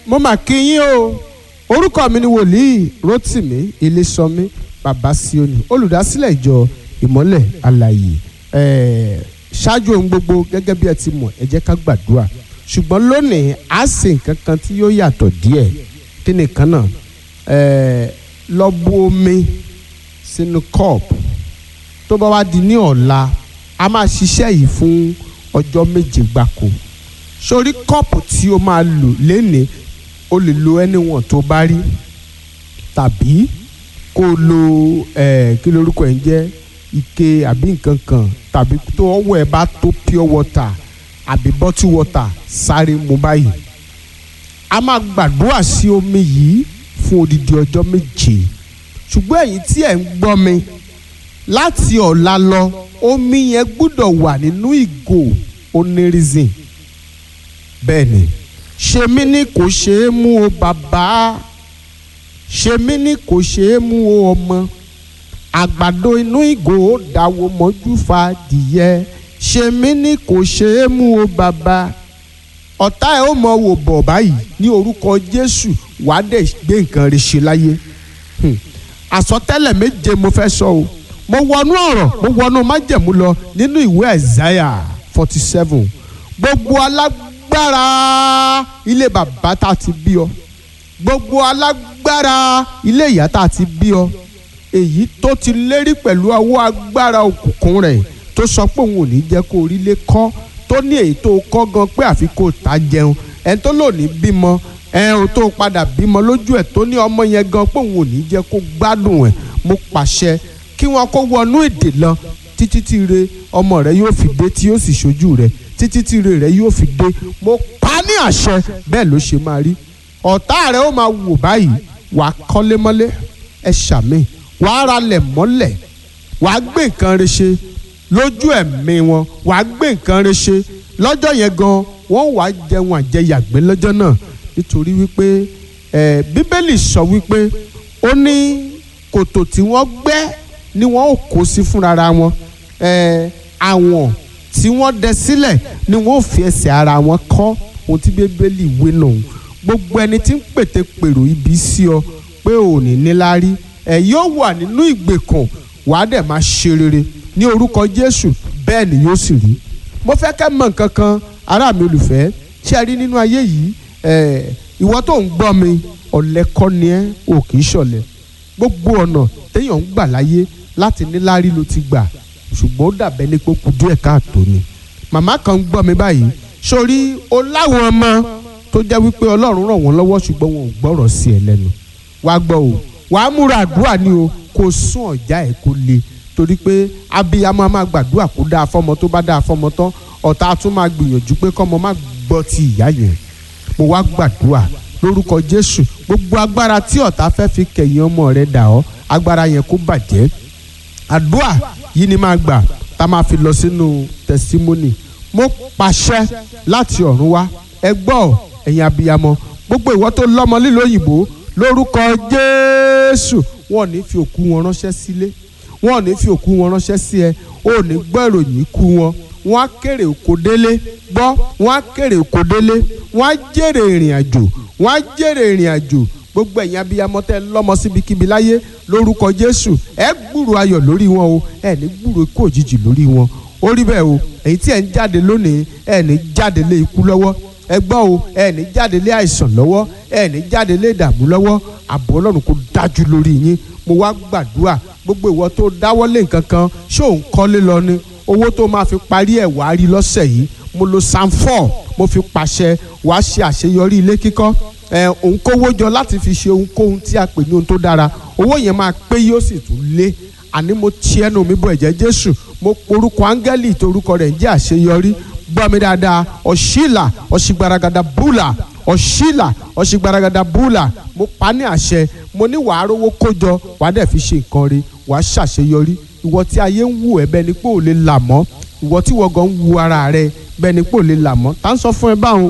mo mà kí yín o orúkọ mi ni wòlíì Rótìmí Ilésànmí bàbá Síónì olùdásílẹ̀ ìjọ ìmọ́lẹ̀ alààyè ẹ̀ẹ́ ṣáájú ohun gbogbo gẹ́gẹ́ bí ẹ ti mọ̀ ẹ jẹ́ ká gbàdúrà ṣùgbọ́n lónìí a ṣe nǹkan kan tí yóò yàtọ̀ díẹ̀ kí ni kan náà ẹ̀ẹ́ lọ bu omi sínú kọ́ọ̀pù tó bá wá di ní ọ̀la a máa ṣiṣẹ́ yìí fún ọjọ́ méje gbáko sórí kọ́ọ̀pù tí o máa lò lénìí o lè lo anyone tó bá rí tàbí kó o lo ẹ̀ kí lorúkọ ẹ̀ ń jẹ́ ike àbí nǹkan kan tàbí tó ọwọ́ ẹ bá tó pure water àbí bottle water sáré mu báyìí a máa gbàdúrà sí omi yìí fún odidi ọjọ́ méje ṣùgbọ́n ẹ̀yin tí ẹ̀ ń gbọ́ mi láti ọ̀la lọ omi yẹn gbúdọ̀ wà nínú ìgò onírísìn bẹ́ẹ̀ ni ṣe mí ní kò ṣeé mú o bàbá ṣe mí ní kò ṣeé mú o ọmọ àgbàdo inú ìgò ó dáwọ́ mọ́jú fa dìyẹ ṣe mí ní kò ṣeé mú o bàbá ọ̀tá ẹ̀ ó mọ wò bọ̀ báyìí ní orúkọ Jésù wàá dẹ̀ gbé nǹkan rẹ̀ ṣe láyé àsọtẹ́lẹ̀ méje mo fẹ́ sọ o mo wọnú ọ̀rọ̀ mo wọnú májẹ̀mú lọ nínú ìwé Àìsáyà forty seven gbogbo alágbára ilé bàbá tá a ti bí ọ gbogbo alágbára ilé ìyá tá a ti bí ọ èyí tó ti lérí pẹ̀lú ọwọ́ agbára òkùnkùn rẹ̀ tó sọ pé òun ò ní jẹ́ kó orílẹ̀ kọ́ tó ní èyí tó kọ́ gan pé àfi kó ta jẹun ẹni tó lò ní bímọ ẹ ò tó padà bímọ lójú ẹ̀ tó ní ọmọ yẹn gan pé òun ò ní jẹ́ kó gbádùn ẹ̀ mo pàṣẹ kí wọn kó wọnú èdè lọ títí tí re ọmọ rẹ yóò fi dé tí yóò sì ṣojú rẹ títí tí re rẹ yóò fi dé mo pa ní àṣẹ bẹ́ẹ̀ ló ṣe máa rí ọ̀tá rẹ ó máa wò báyìí wàá kọ́lé mọ́lé ẹ ṣàmì wàá ralẹ̀ mọ́lẹ̀ wàá gbé nǹkan rẹ ṣe lójú ẹ̀mí wọn wàá gbé nǹkan rẹ ṣe lọ́jọ́ yẹn gan wọ́n wàá jẹun àjẹyàgbé lọ́jọ́ náà nítorí wípé ẹ bíbélì sọ wípé ó ní kòtò tí wọ́n gbẹ́ ni wọ́n ò kó sí fúnra wọn ẹ àwọn tí wọ́n dẹ sílẹ̀ ni wọ́n ò fi ẹsẹ̀ ara wọn kọ́ ohun tí bíbélì wé nù gbogbo ẹni tí ń pète pèrò ibi sí ọ pé ò ní níláárí ẹ yóò wà nínú ìgbèkùn wàá dẹ̀ máa ṣe rere ní orúkọ Jésù bẹ́ẹ̀ ni yóò sì rí mo fẹ́ kẹ́ mọ̀ nǹkan kan ará mi olùfẹ́ ṣé ẹ rí nínú ayé yìí ìwọ tó ń gbọ́ mi ọ̀lẹ kọ́ ni ẹ́ ò kì í ṣọ̀lẹ gbogbo ọ̀nà téèyàn ń gbà láyé láti níláárí ló ti gbà ṣùgbọ́n ó dàbẹ́ ní pópó díẹ̀ káàtó ni màmá kan ń gbọ́ mi báyìí sórí o láwọn ọmọ tó jẹ́ wípé ọlọ́run ràn wọ́n lọ́wọ́ ṣùgbọ́n wọn ò gbọ́rọ̀ sí ẹ lẹ́nu wàá gbọ́ o wàá múra àdúrà ni o kò sún ọ̀já ẹ̀ kó le torí pé abiyamọ a máa gbàdúrà kó dáa fọmọ tó bá dáa fọmọ tán ọ̀tá tún máa gbìyànjú pé kọ́mọ má gbọ́ ti ìyá yẹn mo wá gbàdúrà lórúkọ Jésù gbogbo agbára tí ọ̀tá fẹ́ fi kẹ̀yìn ọmọ rẹ̀ dà ọ́ agbára yẹn kó bàjẹ́ àdúrà yìí ni máa gbà tá a máa fi lọ sínú tẹsítímọ́nì mo pàṣẹ láti ọ̀run wá ẹ gbọ́ ẹ̀yin abiyamọ gbogbo ìwọ tó lọ́mọ lílo òyìnbó lórúkọ Jésù wọn ò ní fi òkú wọn ránṣẹ́ sílé wọn ò ní fi òkú wọn ránṣẹ́ sí ẹ ò ní gbọ́ ìròyìn ikú wọn wọn á kéré òkò délé gbọ́ wọn á kéré òkò délé wọn á jèrè ìrìn àjò wọn á jèrè ìrìn àjò gbogbo ẹ̀yin abiyamọ tẹ́ lọ́mọ síbikíbi láyé lórúkọ Jésù ẹ gbúrò ayọ̀ lórí wọn o ẹ ní gbúrò ikú òjijì lórí wọn ó rí bẹ́ẹ̀ o èyí tí ẹ̀ ń jáde lónìí ẹ ní jáde lé ikú lọ́wọ́ ẹ gbọ́ o ẹ ní jáde lé àìsàn lọ́wọ́ ẹ ní jáde lé ìdààmú lọ́wọ́ ààbò Ọlọ́run kò dájú lórí yín mo wá gbàdúrà gbogbo ìwọ tó dáwọ́lé nǹkan kan ṣé òun kọ́lé lọ ni owó tó máa fi parí ẹ̀ wá rí lọ́sẹ̀ yìí mo lo psalm four mo fi pàṣẹ wàá ṣe àṣeyọrí ilé kíkọ́ ẹ òun kówó jọ láti fi ṣe ohunkóhun tí a pè ní ohun tó dára owó yẹn máa pé yóò sì tún lé àní mo ti ẹnu mi bọ ẹ̀jẹ̀ Jésù mo porúkọ áńgẹ́lì torúkọ rẹ̀ ń jẹ́ àṣeyọrí gbọ́ mi dáadáa ọ̀ṣìlà ọ̀ṣìgbaragada búlà ọ̀ṣìlà ọ̀ṣìgbaragada búlà mo pa ní àṣẹ mo ní wàá rówó kójọ wàá dẹ̀ fi ṣe nǹkan rí wàá ṣàṣeyọrí ìwọ tí ayé ń wù ẹ́ bẹ́ẹ̀ ni pé ò lè là mọ́ ìwọ tí wọ́n gan ń wu ara rẹ bẹ́ẹ̀ ni pé ò lè là mọ́ tá ń sọ fún ẹ báwọn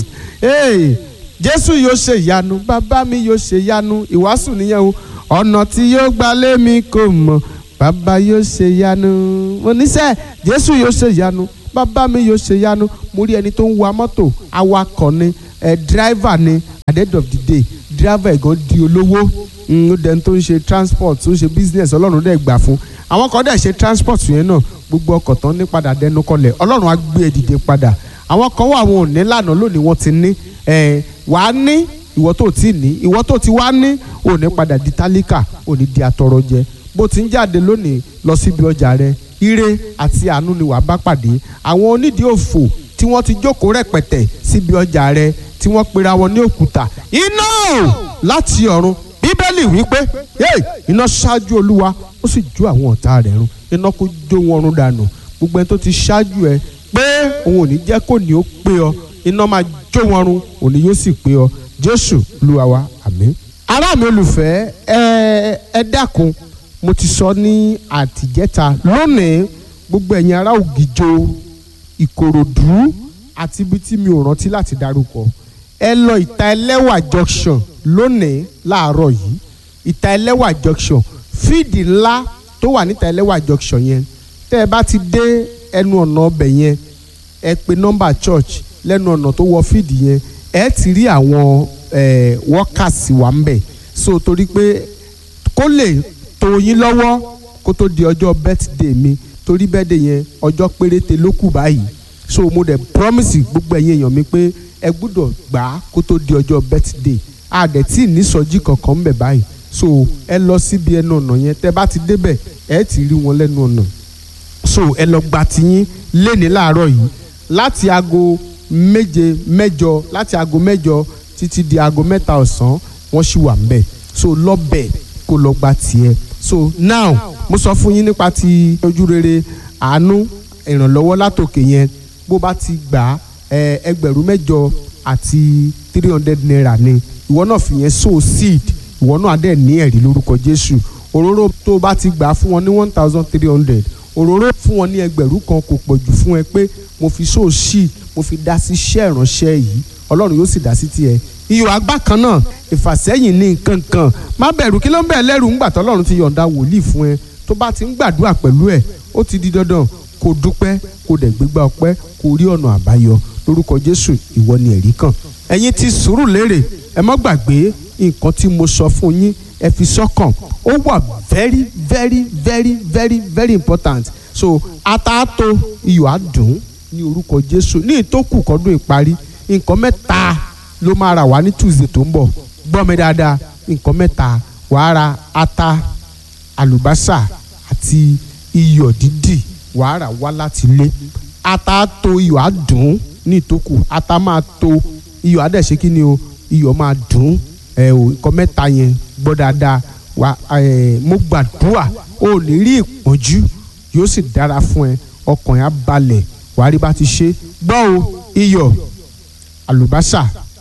jésù yóò ṣe ìyanu bàbá mi yóò ṣe ìyanu ìwàásù nìyẹn o ọ̀nà tí yóò gbà lé mi kò mọ̀ bàbá yóò ṣe ìyanu mo níṣẹ́ jésù yóò ṣe ìyanu bàbá mi yóò ṣe ìyanu mo rí ẹni tó ń wa mọ́tò awakọ̀ ni ẹ̀ dírẹ́fà ni at the end of the day driver ẹ̀ gan di olówó ó dẹni tó ń ṣe transport tó ń ṣe business ọlọ́run dẹ̀ gbà fún àwọn kan dẹ̀ ṣe transport yẹn náà gbogbo ọkọ̀ tán ní padà dẹnu kọlẹ̀ ọlọ́run á gbé ẹ dìde padà àwọn kan wà wọn ò ní lànà lónìí wọ́n ti ní wàá ní ìwọ tó ti ní ìwọ tó ti wá ní ò ní padà di tálíkà ò ní di atọrọ jẹ bó ti ń jáde lónìí lọ síbi ọjà rẹ ire àti àánú ni wàá bá pàdé àwọn onídìí òfò tí wọ́n ti jókòó rẹpẹtẹ síbi ọjà rẹ tí wọ́n pera wọn ní òkúta iná láti ọ̀run bíbélì wípé iná ṣáájú olúwa ó sì jó àwọn ọ̀tá rẹ̀ run iná kó jó wọn run dànù gbogbo ẹni tó ti ṣáájú ẹ pé òun ò ní jẹ́ kó ní ó pé ọ iná máa jó wọn run òní yóò sì pé ọ jésù olúwa wa àmín. ará mi olùfẹ́ ẹ ẹ dákun mo ti sọ ní àtìjẹ́ta lónìí gbogbo ẹ̀yin ará ògìjò ìkòròdú àti ibi tí mi ò rántí láti dárúkọ ẹ lọ ìta ẹlẹ́wà junction lónìí láàárọ̀ yìí ìta ẹlẹ́wà junction fíìdì ńlá tó wà níta ẹlẹ́wà junction yẹn tẹ́ ẹ bá ti dé ẹnu ọ̀nà ọbẹ̀ yẹn ẹ pe nọ́mbà church lẹ́nu ọ̀nà tó wọ fíìdì yẹn ẹ ti rí àwọn workers wà ń bẹ̀ so torí pé kó lè tó yín lọ́wọ́ kó tó di ọjọ́ birthday mi torí birthday yẹn ọjọ́ péréte ló kù báyìí so mo dẹ̀ promise gbogbo ẹ̀yin èèyàn mi pé ẹ gbúdọ̀ gbà á kó tó di ọjọ́ birthday a dẹ̀ tí ì nísọjí kankan ń bẹ̀ báyìí so ẹ lọ síbi ẹnu ọ̀nà yẹn tẹ́ bá ti débẹ̀ ẹ ti rí wọn lẹ́nu ọ̀nà so ẹ lọ gba tiyín léni láàárọ̀ yìí láti aago méje mẹ́jọ láti aago mẹ́jọ títí di aago mẹ́ta ọ̀sán wọ́n sì wà ń bẹ̀ so lọ́bẹ̀ kó lọ gba tiẹ̀ so now mo sọ fún yín nípa ti ojú rere àánú ìrànlọ́wọ́ látòkè yẹn bó bá ti gbà ẹ ẹgbẹ̀rún mẹ́jọ àti three hundred naira ni ìwọ náà fi yẹn sow seed ìwọ náà dẹ̀ ní ẹ̀rí lórúkọ Jésù òróró tó bá ti gbà fún wọn ní one thousand three hundred òróró fún wọn ní ẹgbẹ̀rún kan kò pọ̀ jù fún ẹ pé mo fi sow seed mo fi dá sí iṣẹ́ ìránṣẹ́ yìí Ọlọ́run yóò sì dá sí tiẹ̀ iyọ̀ àgbà kan náà ìfàsẹ́yìn ní nǹkan kan má bẹ̀rù kí ló ń bẹ̀ lẹ́rù ńgbà tọ́lọ́run ti yọ̀ǹda wòlíì fún ẹ tó bá ti ń gbàdúrà pẹ̀lú ẹ̀ ó ti di dandan kó dúpẹ́ kó dẹ̀ gbégbá ọpẹ́ kó rí ọ̀nà àbáyọ lórúkọ Jésù ìwọ ni ẹ̀rí kan ẹ̀yin ti sùúrù lérè ẹ má gbàgbé nǹkan tí mo sọ fún yín ẹ fi sọ́kàn ó wà very very very very very important so ataato iyọ̀ adùn ní orúkọ Jésù ní ìtókù kọ́dún ìparí nǹkan mẹ́ta ló máa rà wá ní Tuesday tó ń bọ̀ gbọ́ mi dáadáa nǹkan mẹ́ta wàá ra ata àlùbásà àti iyọ̀ dídì wàá rà wá láti ilé ata tó iyọ̀ á dùn ní ìtókù ata máa tó iyọ̀ á dẹ̀ ṣe kí ni o iyọ̀ máa dùn ẹ o nǹkan mẹ́ta yẹn gbọ́ dáadáa wà ẹ mo gbàdúrà o ò ní rí ìpọ́njú yóò sì dára fún ẹ ọkàn yẹn á balẹ̀ wàá rí bá ti ṣe gbọ́ o iyọ̀ àlùbásà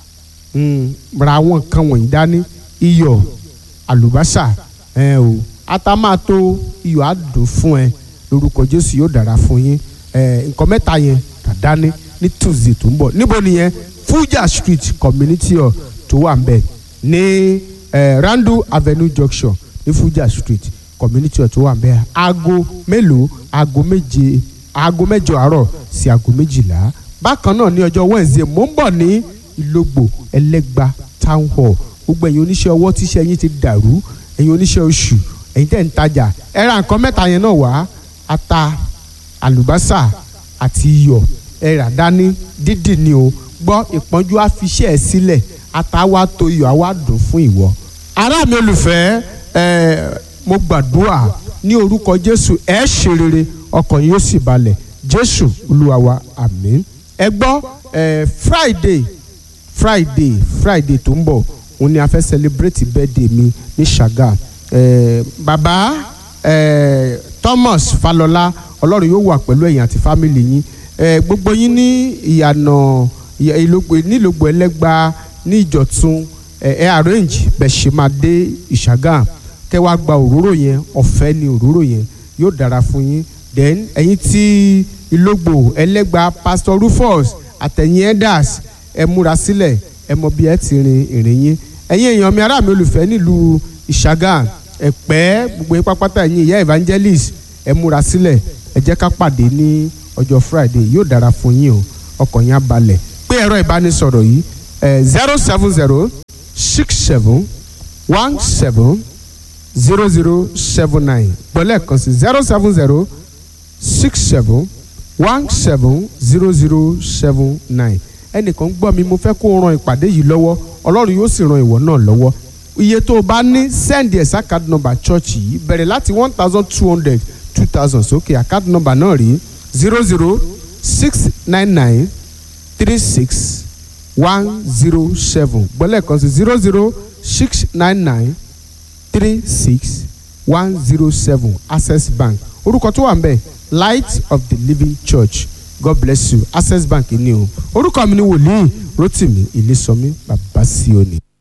ra àwọn nǹkan wọ̀nyí dání iyọ̀ àlùbásà ẹ o ata máa tó iyọ̀ á dùn fún ẹ lórúkọ Jésù yóò dára fún yín ẹ nǹkan mẹ́ta yẹn dàdání ní Tuesday tó ń bọ̀ níbo nìyẹn Fuja Street Community Hall tó wà ń bẹ̀ ní ẹ Randu Avenue Junction ní Fuja Street Community Hall tó wà ń bẹ̀ aago mélòó aago méje aago mẹ́jọ àárọ̀ sí aago méjìlá bákan náà ní ọjọ́ Wednesday mò ń bọ̀ ní Ìlógbò Ẹlẹ́gba Town Hall gbogbo ẹ̀yin oníṣẹ́ ọwọ́ tíṣẹ́ yín ti dàrú ẹ̀yin oníṣẹ́ oṣù ẹ̀yin tẹ̀ ń tajà ẹ ra nǹkan mẹ́ta yẹn náà wá ata àlùbásà àti iyọ̀ ẹ rà dání dídì ni o gbọ́ ìpọ́njú á fi iṣẹ́ ẹ sílẹ̀ ata wa tó iyọ̀ á wá dùn fún ìwọ. ará mi olùfẹ́ ẹ mo gbàdúrà ní orúkọ Jésù ẹ ṣe rere ọkàn yín yóò sì balẹ̀ Jésù Olúwa wa àmín. ẹ gbọ́ ẹ Friday Friday Friday tó ń bọ̀ òun ni a fẹ́ celebrate birthday mi ní Ṣàgà eh, bàbá eh, Thomas Falọlá Ọlọ́run yóò wà pẹ̀lú ẹ̀yin àti fámìlì yín eh, gbogbo yín ní ìyànà ìlógbò nílògbò ẹlẹ́gba ní ìjọ̀tún ẹ arrange bẹ̀ ṣe máa dé ìṣàgà kẹ́ wá gba òróró yẹn ọ̀fẹ́ ni òróró yẹn yóò dára fún yín then ẹ̀yin tí ìlógbò ẹlẹ́gba Pastor Rufus àtẹ̀yìn elders ẹ múra sílẹ̀ ẹ mọ bí ẹ ti rin ìrìn yín ẹ̀yin èèyàn mi ará mi olùfẹ́ nílùú ìṣàgà ẹ̀pẹ́ gbogbo yín pápátá ẹ̀yin ìyá evangelist ẹ múra sílẹ̀ ẹ jẹ́ ká pàdé ní ọjọ́ friday yóò dára fún yín o ọkàn yín á balẹ̀ pé ẹ̀rọ ìbánisọ̀rọ̀ yìí zero seven zero six seven one seven zero zero seven nine gbọ́lẹ̀ kan sí zero seven zero six seven one seven zero zero seven nine ẹnìkan gbọ́ mi mo fẹ́ kó o ran ìpàdé yìí lọ́wọ́ ọlọ́run yóò sì ran ìwọ náà lọ́wọ́ iye tó o bá ní send ẹ̀ sí account number church yìí bẹ̀rẹ̀ láti one thousand two hundred two thousand sókè account number náà rí zero zero six nine nine three six one zero seven gbọ́lẹ̀ kan sí zero zero six nine nine three six one zero seven access bank orúkọ tó wà ń bẹ̀ light of the living church god bless you access bank ni o orúkọ mi ni wòlíì rotimi ilésọmí babasioni.